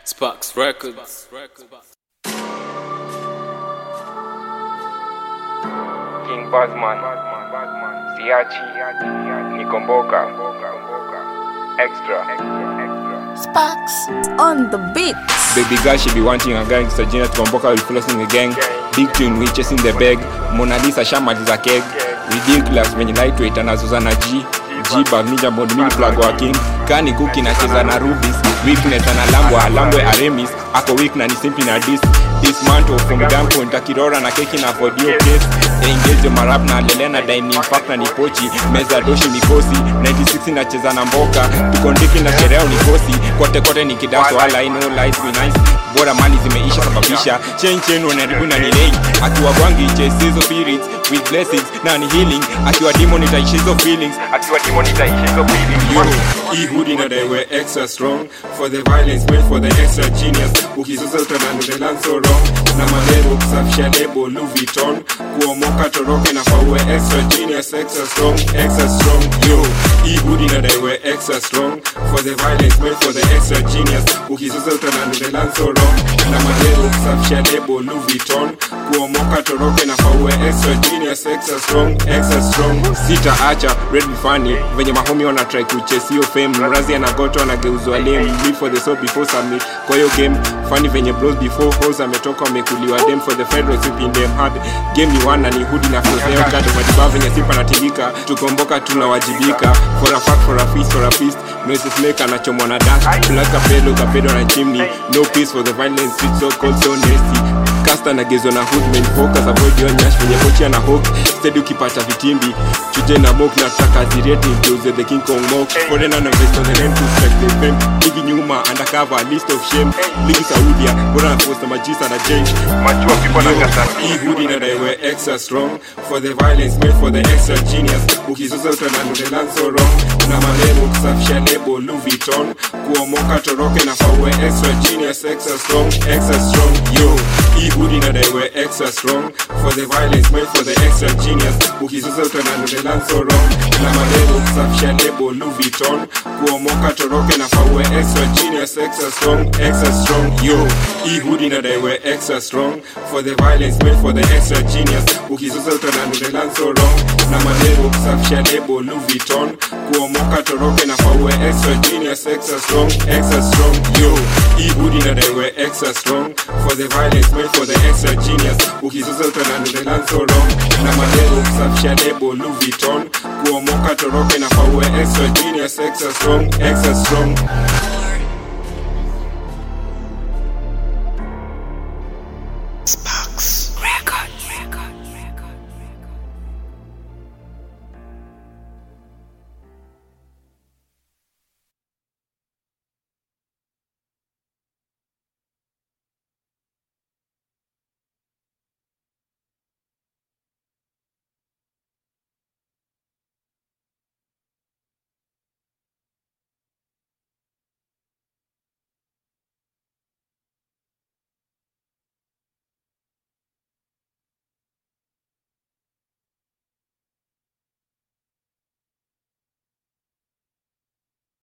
Sparks Records. King Buzzman, Siachi, Nikomboka, Extra. Sparks on the beat. Baby girl, she be wanting a gang. So Gina Tukomboka will flossing the gang. Big tune, we chasing the bag. Mona Lisa shamaliza keg. Ridiculous venye lightweight anazoza na G. G bag ninja bond mini plug wa king. Kani kuki nacheza na Rubis. Weakness analambwa alambwe Aremis. Ako weak na ni simply na dis. Dismantle from gunpoint akirora na keki na audio case. Engage marap na lele na dining pack na nipochi. Meza doshi mikosi. 96 nacheza na mboka. Tukondiki na sherehe unikosi. Kote kote ni kidaso wala I know life be nice. Bora mali zimeisha sababisha. Chain chain wanaribu na nilei. Akiwa bwangi chase hizo spirits with blessings na ni healing. Akiwa demon itaishi hizo feelings. Akiwa demon itaishi hizo feelings. Yo, Ehudi na they were extra strong for the violence made for the extra genius. Ukizuza utadhani the land so wrong. Na maneno kusafisha lebo Louis Vuitton. Kuomoka toroke na kwa uwe extra genius, extra strong, extra strong. Yo, Ehudi na they were extra strong for the violence made for the extra genius. Ukizuza utadhani the land so wrong. Na maneno kusafisha lebo Louis Vuitton. Kuomoka toroke na kwa uwe extra genius, extra strong, extra strong. sita acha red be funny venye mahomi wana try kuchase hiyo fame mrazi anagoto anageuzwa lame live for the soul before submit kwa hiyo game funny venye bros before hoes ametoka wamekuliwa dem for the federal sweeping them hard game ni wana ni hudi na foseo kado madiba venye sipa natingika tukomboka tunawajibika for a fact for a feast for a feast noises make anachomwa na dash black kapelo kapedo na chimney no peace for the violence street so cold so nasty kasta nagezwa na hood main focus avoid your nyash venye kocha na hook steady ukipata vitimbi chuje na mok na taka zireti mkiuze the king kong mok foreigner na invest on the land to strike the fame ligi nyuma undercover list of shame ligi saudia bora na posta majisa na change Machua people na kasa Ehudi na they were extra strong for the violence made for the extra genius. Ukizuza utadhani the land so wrong. Na maneno kusafisha lebo Louis Vuitton. Kuomoka toroke na kwa uwe extra genius, extra strong, extra strong. Yo, Ehudi na they were extra strong for the violence made for the extra genius. Ukizuza utadhani the land so wrong. Na maneno kusafisha lebo Louis Vuitton. Kuomoka toroke na kwa uwe extra genius, extra strong, extra strong. Yo, Ehudi na they were extra strong for the violence made for the extra genius. Ukizuza utadhani the land so wrong. Na maneno kusafisha lebo Louis Vuitton. Kuomoka toroke na kwa uwe extra genius, extra strong, extra strong. Yo, Ehudi na they were extra strong for the violence made for the extra genius. Ukizuza utadhani the land so wrong. Na maneno kusafisha lebo Louis Vuitton. Kuomoka toroke na kwa uwe extra genius, extra strong, extra strong.